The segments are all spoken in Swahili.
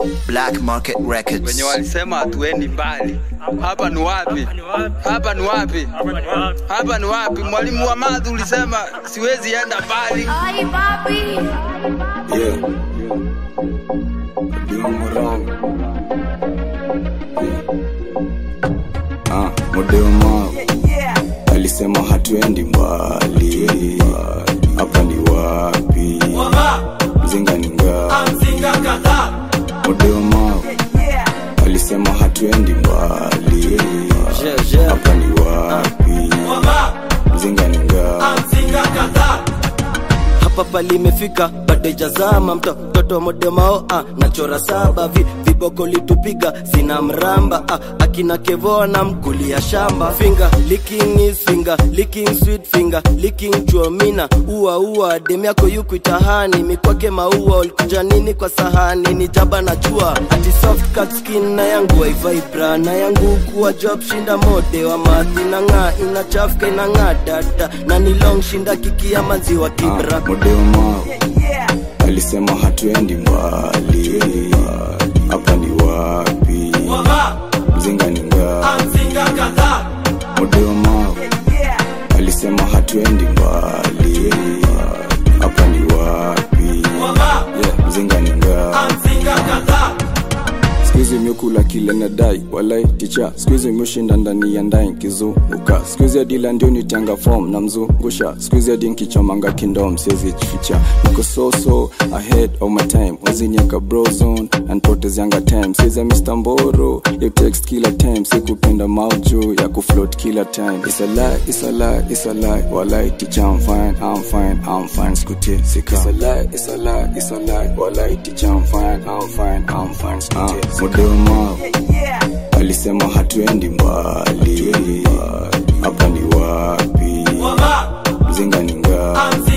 Black Market Records. wenye walisema hatuendi mbali. Hapa ni wapi? Hapa ni wapi? Hapa ni wapi? Mwalimu wa math ulisema siwezi enda mbali. Ay, papi. Yeah. Doing wrong. Yeah. Ah, modeo mao alisema hatuendi mbali hapa ni wapi mzinga ni ngapi modeo mao alisema hatuendi mbali hapa ni wapi mzinga ni ngapi hapa palimefika bado ijazama mto mtoto modemao ah, nachora saba vi, viboko litupiga sina mramba ah, akina kevoa na mkulia shamba finger licking is finger licking sweet finger licking chuomina ua ua dem yako yukuitahani mikwake maua ulikuja nini kwa sahani ni jaba na jua ati soft cut skin na yangu waivibra na yangu kuwa job shinda mode wa mathi na ng'aa inachafka inang'aa dada na ni long shinda kikia maziwa kibra Ah, modeo mao alisema hatuendi mbali hapa ni wapi mzinga ni ngapi modeo mao alisema hatuendi mbali hapa ni wapi yeah, mzinga ni ngapi skuizi imekula kile nadai walai ticha skuizi imeshinda ndani ya ndai nkizunguka skuizi adila ndio nitanga fom na mzungusha skuizi adi nkichomanga kindom siwezi jificha niko soso ahead of my time wazinyeka brozone anpotezyanga time siza mr mboro you text kila time sikupenda mauju ya kufloat kila time it's a lie it's a lie it's a lie walai ticha I'm fine I'm fine I'm fine skutie sika it's a lie it's a lie it's a lie walai ticha I'm fine I'm fine I'm fine skutie sika modeo mao alisema hatuendi mbali hapa ni wapi mzinga ni ngapi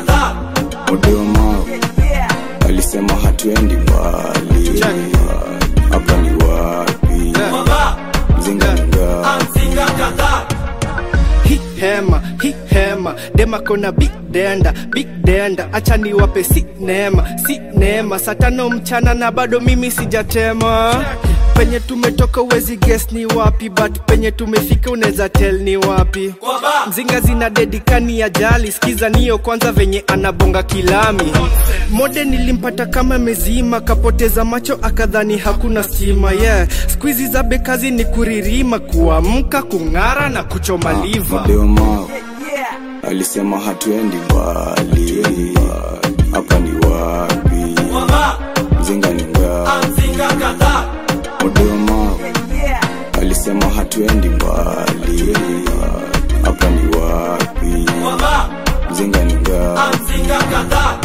modeo mao alisema hatuendi mbali hapa ni wapi mzinga ni ngapi hi hema hi hema dema kona big denda big denda acha niwape si neema si neema saa tano mchana na bado mimi sijatema penye tumetoka uwezi guess ni wapi but penye tumefika unaweza tell ni wapi mzinga zina dedikani ya jali skiza niyo kwanza venye anabonga kilami mode nilimpata kama mezima kapoteza macho akadhani hakuna stima yeah skuizi za bekazi ni kuririma kuamka kung'ara na kuchoma liva modeo mao alisema hatuendi mbali hapa ni wapi mzinga ni ngapi modeo mao alisema hatuendi mbali hapa ni wapi mzinga ni ngapi